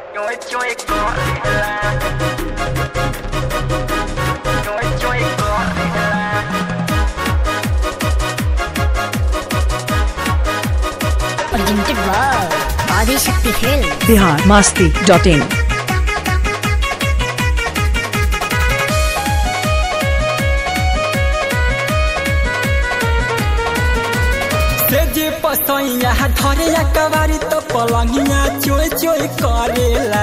Choi choi gorilla. Choi choi gorilla. presented by Adi Shakti Film. Bihar Masti dot in से जे पसैया धरे या कवारी तो पलंगिया चोय चोय करेला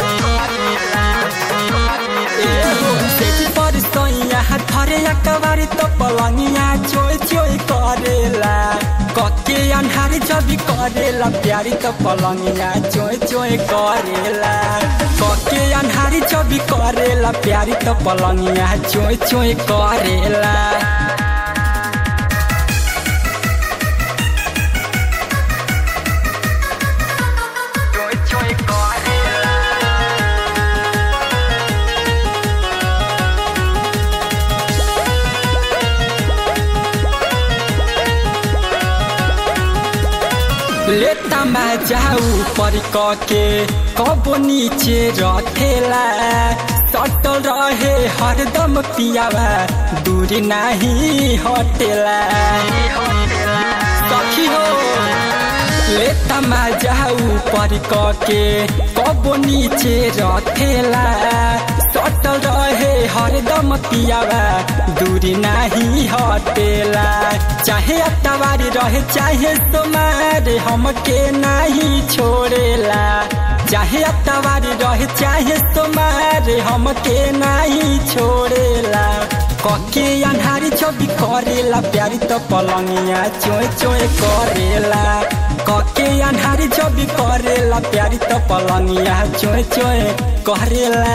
एहो, से जे परसैया धरे या कवारी तो पलंगिया चोय चोय करेला कके अन्हारी जबी करेला प्यारी तो पलंगिया चोय चोय करेला कके अन्हारी जबी करेला प्यारी तो पलंगिया चोय चोय करेला Choi choi gorilla. लेता मैं जाऊ पर के कब नीचे रखेला सटल रहे हरदम पियावा दूर नहीं हटेला सखी हो लेता मैं जाऊ पर के कब नीचे रखेला सटल रहे हरदम पियावा दूर नहीं हटेला चाहे अतवारी रहे चाहे सोमार हमके नहीं छोड़ेला चाहे अतवारी रहे चाहे सोमार हमके नहीं छोड़ेला कके अन्हारी छवि करेला प्यारी तो पलंगिया चोय चोय करेला कके अन्हारी छवि करेला प्यारी तो पलंगिया चोय चोय करेला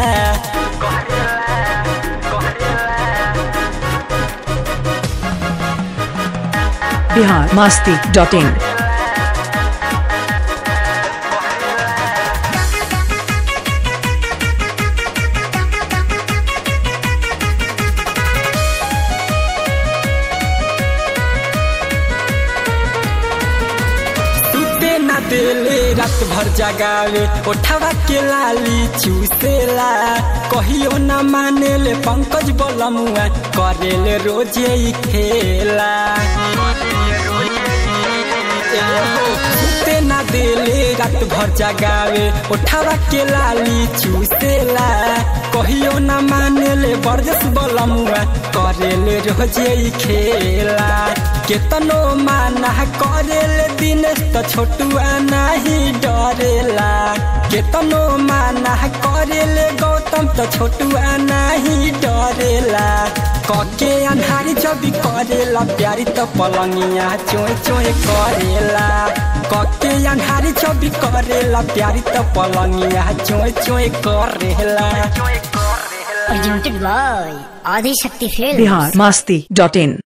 बिहार मास्ती डॉट इन टूटे ना देले रात भर जगावे ओठवा के लाली चूसेला कहियो ना मानेले पंकज बलमुआ करेले रोजे ही खेला टूटे ना देले रात भर जगावे ओठवा के लाली चूसेला कहियो ना मानेले बरजस बलमुआ करेले रोजे ही खेला केतनो माना करेले दिनेश त छोटुआ नाही डरेला केतनो माना करेले गौतम त छोटुआ नाही डरेला कके अन्हारी जबी करेला प्यारी त पलंगिया चोय चोय करेला कके अन्हारी जबी करेला प्यारी त पलंगिया चोय चोय करेला Choi gorilla. Presented by Adi Shakti Film. Bihar Masti dot in